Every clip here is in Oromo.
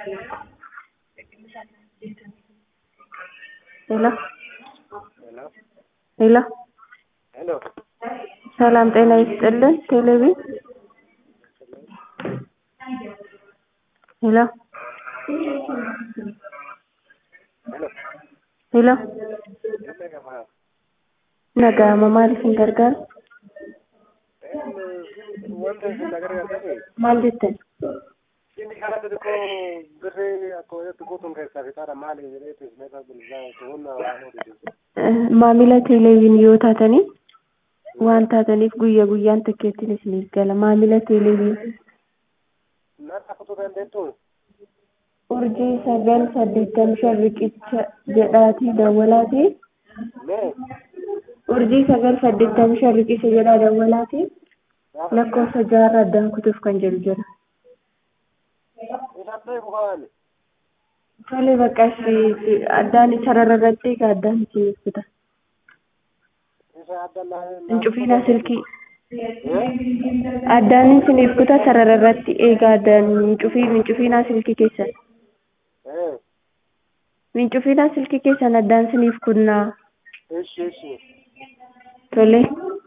ሄሎ ሄሎ ሄሎ ሄሎ ሰላም ጤና ይስጥልን ቴሌቪ ሄሎ ሄሎ ሄሎ Nagama. naga'ama maaliif hin gargaaru Wanta isin agargaartani maal jettan inni kana xixiqqoo birrii akka wayyaatti guutuun keessaa fixaadha maali jedheetu ismeeta bilbilaa tuhunna waan odeessu. Eh, maamila teeleeviin yoo taatanii waan taataniif guyya guyyaan tikkeettiin isiniif gala maamila teeleeviin Nyaata kutuu dandeettu urjii sagal saddeettam shan riqicha jedhaatii dawwalaatii mee urjii sagal saddeettam shan riqicha jedhaa dawwalaatii lakkoofsa jaarraa addaan kutuuf kan jedhu jira. isaatti bu'aan Tole bakka ishee addaan sarara irratti egaa addaan isiniif kuta. isa adda Hincufiina silkii. Addaan isiniif kuta sarara irratti egaa addaan hincufii hincufiinaa silkii keessan. ee Hincufiinaa silkii keessan addaan isiniif kunnaa. ishi ishi Tole.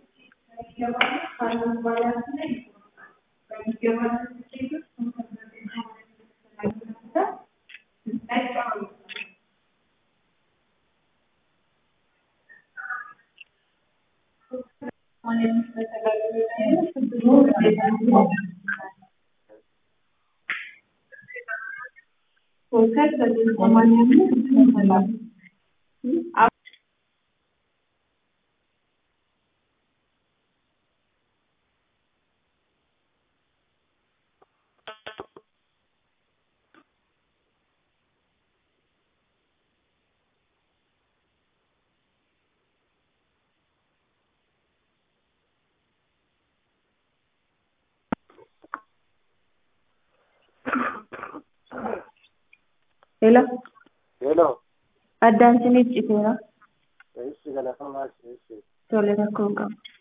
Hello. Hello. Addaan isiniif citeera. Ishi galatamaa ishi ishi. Tole rakkoon qabu.